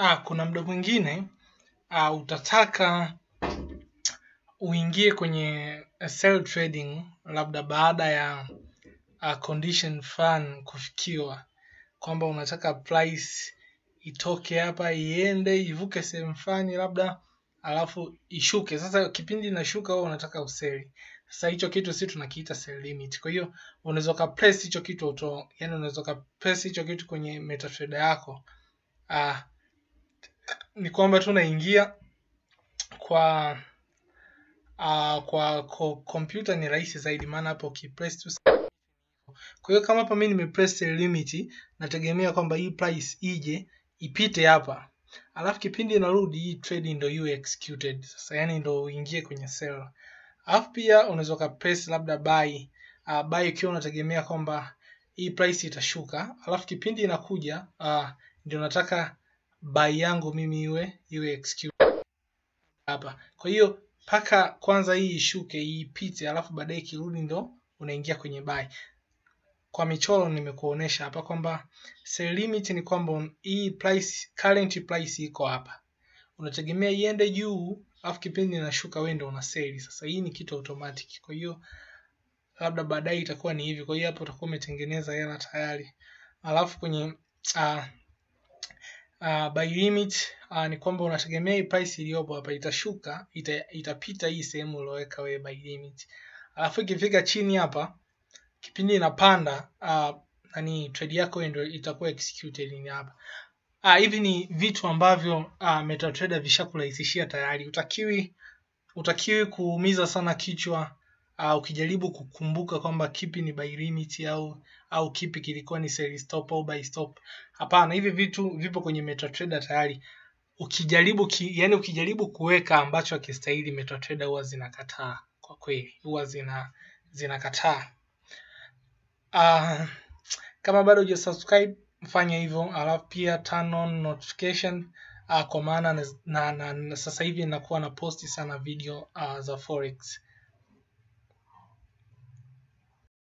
ah, kuna muda mwingine ah, utataka uingie kwenye sell trading labda baada ya uh, condition fulani kufikiwa kwamba unataka price itoke hapa iende ivuke sehemu fulani labda alafu ishuke sasa kipindi inashuka wewe unataka useli sasa hicho kitu si tunakiita sell limit kwa hiyo unaweza ukapress hicho kitu auto yani unaweza ukapress hicho kitu kwenye metatrader yako uh, ni kwamba tu unaingia kwa uh, kwa kompyuta ni rahisi zaidi maana hapo ukipress tu kwa hiyo kama hapa mimi nimepress sell limit nategemea kwamba hii price ije ipite hapa alafu kipindi inarudi hii trade ndio iwe executed sasa yani ndio uingie kwenye sell alafu pia unaweza ukapress labda buy uh, buy ukiwa unategemea kwamba hii price itashuka alafu kipindi inakuja uh, ndio nataka buy yangu mimi iwe iwe executed hapa kwa hiyo mpaka kwanza hii ishuke hii ipite alafu baadaye ikirudi ndo unaingia kwenye buy kwa michoro nimekuonesha hapa kwamba sell limit ni kwamba hii price current price iko hapa unategemea iende juu alafu kipindi inashuka wewe ndio una sell sasa hii ni kitu automatic kwa hiyo labda baadaye itakuwa ni hivi kwa hiyo hapo utakuwa umetengeneza hela tayari alafu kwenye uh, uh, buy limit uh, ni kwamba unategemea hii price iliyopo hapa itashuka ita, itapita hii sehemu ulioweka wewe buy limit alafu ikifika chini hapa kipindi inapanda uh, nani trade yako ndio itakuwa executed ni hapa ah, hivi ni vitu ambavyo uh, MetaTrader vishakurahisishia tayari utakiwi utakiwi kuumiza sana kichwa uh, ukijaribu kukumbuka kwamba kipi ni buy limit au au kipi kilikuwa ni sell stop au buy stop hapana hivi vitu vipo kwenye MetaTrader tayari ukijaribu ki, yani ukijaribu kuweka ambacho akistahili MetaTrader huwa zinakataa kwa kweli huwa zina zinakataa uh, kama bado hujasubscribe fanya hivyo alafu pia turn on notification uh, kwa maana na, na, na, na sasa hivi nakuwa na posti sana video uh, za forex